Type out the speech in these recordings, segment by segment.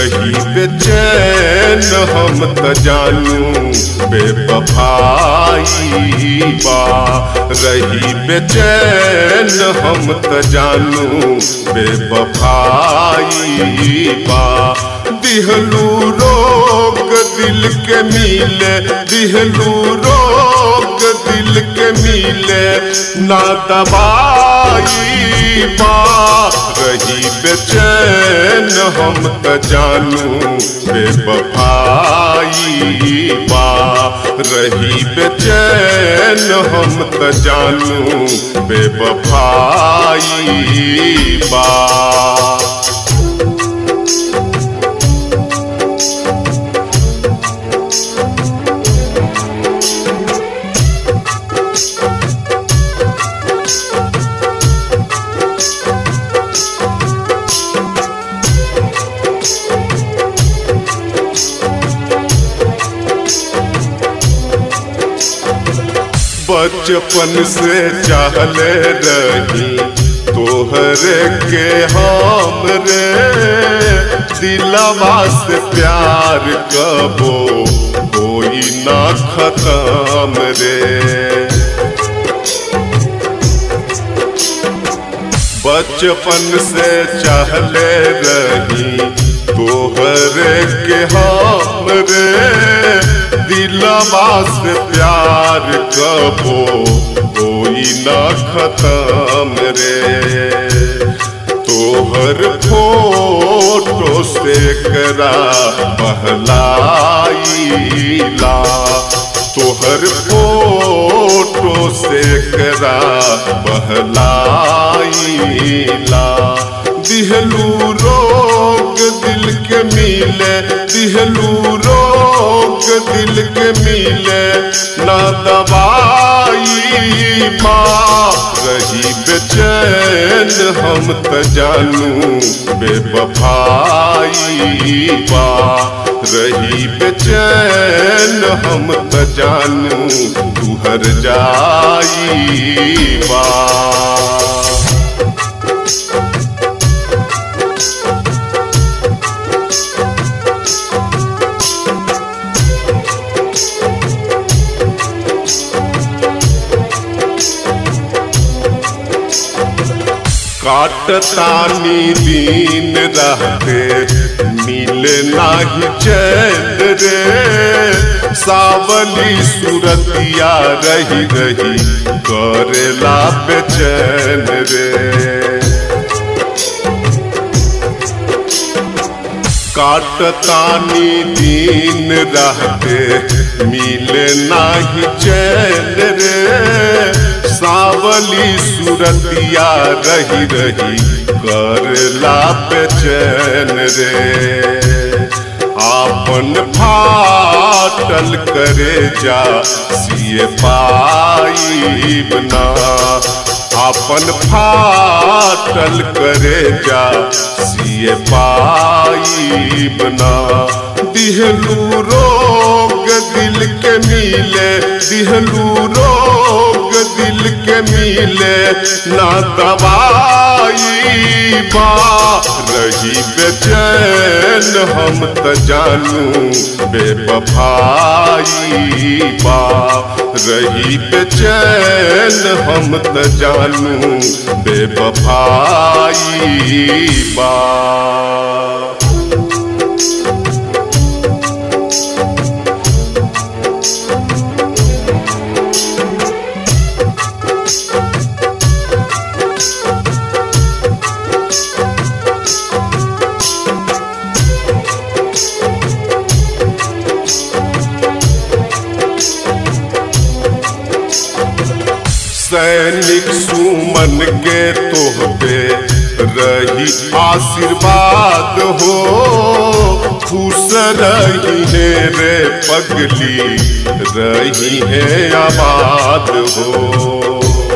रही बेचैन हम त जानू बेवफाई बा रही बेचैन हम त जानू बेवफाई बा दिहलू रोग दिल के मिले दिहलू रोग दिल के मिले ना दवाई बा रही बेचैन हम त जानू बेवफाई बा रही बेचैन हम त जानू बेवफाई बा बचपन से चाहले रही तोहरे के हम रे दिलवा से प्यार कबो कोई ना खत्म रे बचपन से चाहले रही तोहरे के हम रे दिलवा से प्यार कबो कोई ना खत्म रे तोहर फोटो से करा बहलाईला तोहर फोटो से करा बहलाईला दिहलू रोग दिल के मिले दिहलू रोग दिल के मिले ना दवाई माँ रही बेचैन हम त जानू बेवफाई बा रही बेचैन हम त जानू तुहर जाई बा काटतानी दिन रहते मिले नाही चैन रे सावली सुरतिया रही रही करेला बेचैन रे काटतानी दिन रहते मिले नाही चैन रे सावली सुरतिया रही रही करला बेचैन रे आपन फाटल करे जा सिए पाई बना आपन फाटल करे जा सिए पाई बना दिहलू रोग दिल के मिले दिहलू रोग दिल के मिले ना दवाई बा रही बेचैन हम त जानू बेवफाई बा रही बेचैन हम त जानू बेवफाई बा सैनिक सुमन के तोहबे रही आशीर्वाद हो खुश रही है रे पगली रही है आबाद हो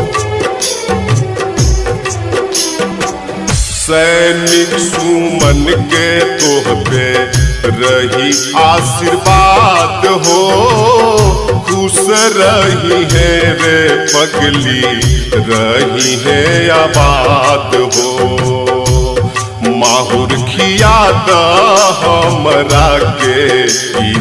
सैनिक सुमन के तोहबे रही आशीर्वाद हो खुश रही है रे पगली रही है आबाद हो माहुर खिया द हमरा के ई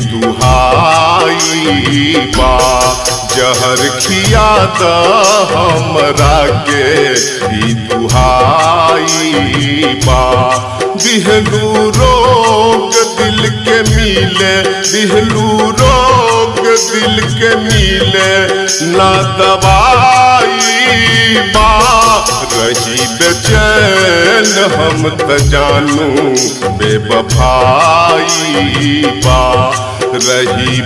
दुहाई बा जहर खिया द हमरा के ई दुहाई बा दिहलू रोग दिल के मिले दिहलू रोग दिल के मिले ना दवाई बा रही बेचैन हम त जानू बेबफाई बा रही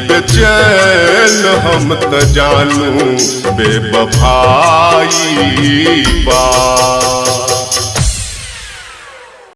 बेचैन हम त जानू बेबफाई बा